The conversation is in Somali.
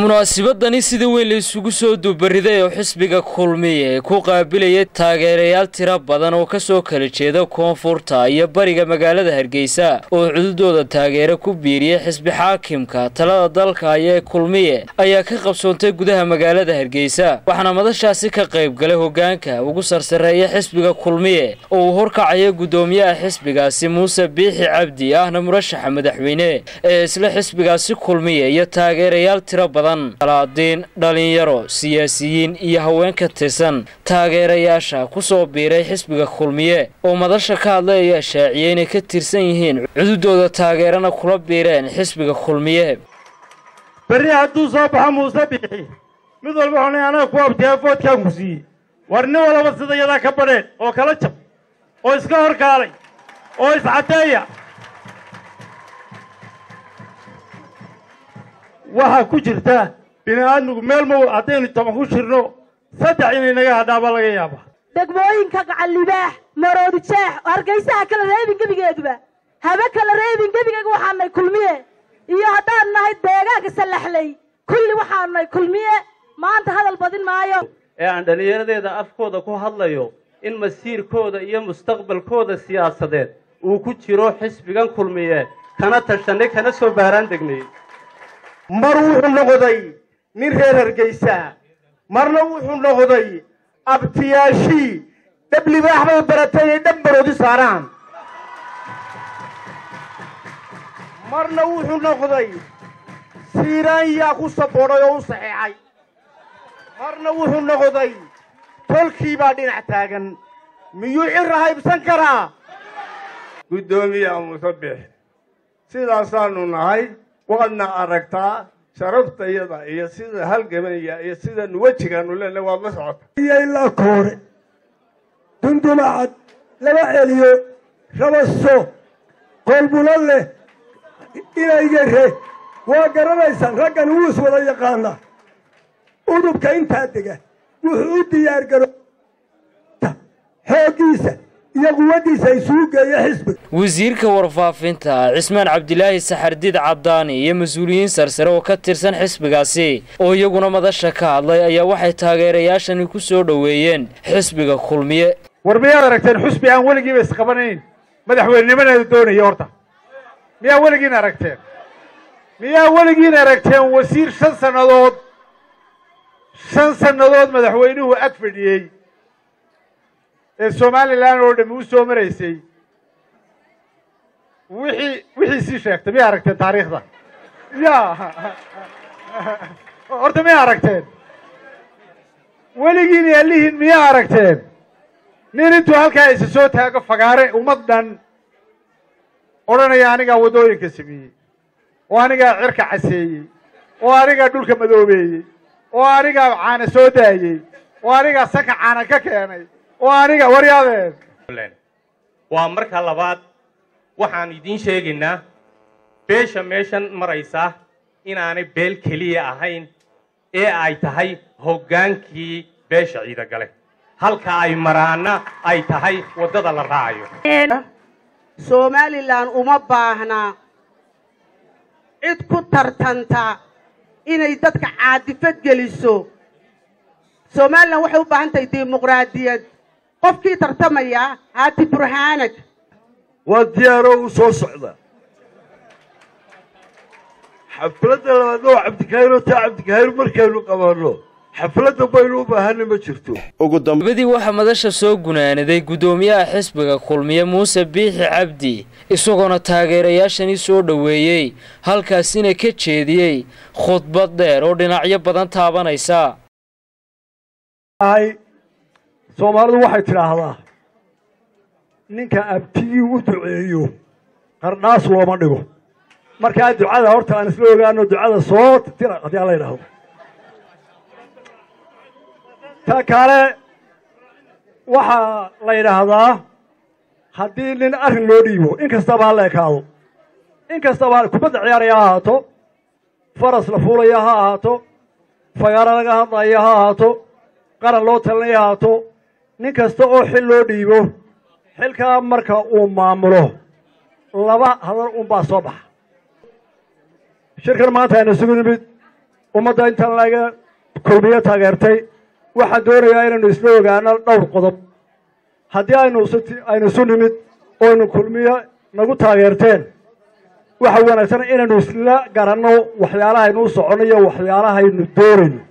munaasibadani sida weyn la isugu soo duubariday oo xisbiga kulmiye ku qaabilayay taageerayaal tiro badan oo kasoo kala jeeda koonfurta iyo bariga magaalada hargeysa oo cududooda taageero ku biiriyay xisbi xaakimka talada dalka ayee kulmiye ayaa ka qabsoontay gudaha magaalada hargeysa waxaana madashaasi ka qayb galay hogaanka ugu sarsareeya xisbiga kulmiye oo uu horkacaya guddoomiyaha xisbigaasi muuse biixi cabdi ahna murashaxa madaxweyne ee isla xisbigaasi kulmiye iyo taageerayaal tiro badan alaadiin dhalinyaro siyaasiyiin iyo haween ka tirsan taageerayaasha ku soo biiray xisbiga kulmiye oo madasha ka hadlay ayaa shaaciyey inay ka tirsan yihiin cududooda taageerana kula biireen xisbiga kulmiye berri hadduu soo baxo muuse biixi mid walba xunay anaga ku abtiyaa foodkaan ku siiyey war nin walaba sida yadaa ka badheen oo kala jab oo iska horkaalay oo iscadeeya waxaa ku jirta bini aadmigu meel ma haddaynu toban ku jirno saddex inay naga hadhaaba laga yaaba degmooyinka gacallibaax maroodi jeex hargaysaha kala reebin gebigeeduba habe kala reebin gebigeyga waxaanay kulmiye iyo haddaan nahay deegaanka sallaxley kulli waxaanu nahay kulmiye maanta hadal badin maayo ee aan dhallinyaradeeda afkooda ku hadlayo in masiirkooda iyo mustaqbalkooda siyaasadeed uu ku jiro xisbigan kulmiye kana tashanay kana soo baaraan degnay mar wuxuu noqday nin reer hargaysa marna wuxuu noqday abtiyaashii dhablibaax bay baratay inay dhab baroodi saaraan marna wuxuu noqday siiraan yaa ku saboodhay oo u saxeexay marna wuxuu noqday tolkii baa dhinac taagan miyuu cira haybsan karaa guddoomiyaha musabix sidaasaanu nahay waadna aragtaa sharaftayada iyo sida halgamaya iyo sidanu wejigaanu leenahay waad la socota iyo ilaa koore dundumacad laba celiyo rabaso qoolbulo leh inaygare waa garanaysaan raggan wuu is wada yaqaanaa udubka intaa dega wuxuu u diyaar garo xooggiisa iyo quwaddiisa isugu geeya xisbiga wasiirka warfaafinta cismaan cabdilaahi saxardiid cabdaani iyo mas-uuliyiin sarsare oo ka tirsan xisbigaasi oo iyaguna madasha ka hadlay ayaa waxay taageerayaashani ku soo dhoweeyeen xisbiga kulmiye war miyaad aragteen xusbi aan weligiiba isqabanayn madaxweynenimadeedu doonaya horta miyaa weligiin aragteen miyaa weligiin aragteen wasiir shan sannadood shan sannadood madaxweynuhu ag fadhiyey ee somalilan oo dhami u soo maraysay wixii wixiisii sheegtay miyaa aragteen taariikhda ya horta miyaa aragteen weligiin yaalihiin miyaa aragteen nin intuu halkaa isa soo taago fagaare ummad dhan odhanaya anigaa waddooyinka sameeyey oo anigaa cirka caseeyey oo anigaa dhulka madoobeeyey oo anigaa caana soo daayey oo anigaa sanka caana ka keenay oo aniga waryaadeen waa marka labaad waxaan idiin sheegaynaa beesha meeshan maraysa inaanay beel keliya ahayn ee ay tahay hoggaankii beesha ciidagale halka ay maraana ay tahay waddada la raacayo somalilan uma baahna cid ku tartanta inay dadka caadifad geliso somalilan waxay u baahan tahay dimuqraadiyad qofkii tartamaya haati burhaanag waa diyaaroo u soo socda xafladda labaadna waa cabdikahiiroo taa cabdikahiir markaynu qabanno xafladda baynu u baahanna ma jirto dabadii waxaa madasha soo gunaanaday guddoomiyaha xisbiga kulmiye muuse biixi cabdi isagoona taageerayaashani soo dhoweeyey halkaasina ka jeediyey khudbad dheer oo dhinacyo badan taabanaysa soomaalidu waxay tidhaahdaa ninka abtigii u duceeyo qardhaas looma dhigo markaa ducada horta aan isla ogaano ducada soo tira haddii ala yidhaahdo ta kale waxaa la yidhaahdaa haddii nin arrin loo dhiibo in kastaba ha la ekaado in kastaba kubadda ciyaaraya ha ahaato faras la fuulaya ha ahaato fagaaro laga hadlaya ha ahaato qaran loo talinaya ha ahaato nin kasta oo xil loo dhiibo xilkaa marka uu maamulo laba hadal unbaa soo baxa shirkan maanta aynu isugu nimid ummadda intaan laga kulmiyo taageertay waxaan doonayaa inaynu isla ogaano dhowr qodob haddii aynu isu aynu isu nimid oynu kulmiyo nagu taageerteen waxa wanaagsan inaynu isla garanno waxyaalahaynu u soconno iyo waxyaalahaynu doonayno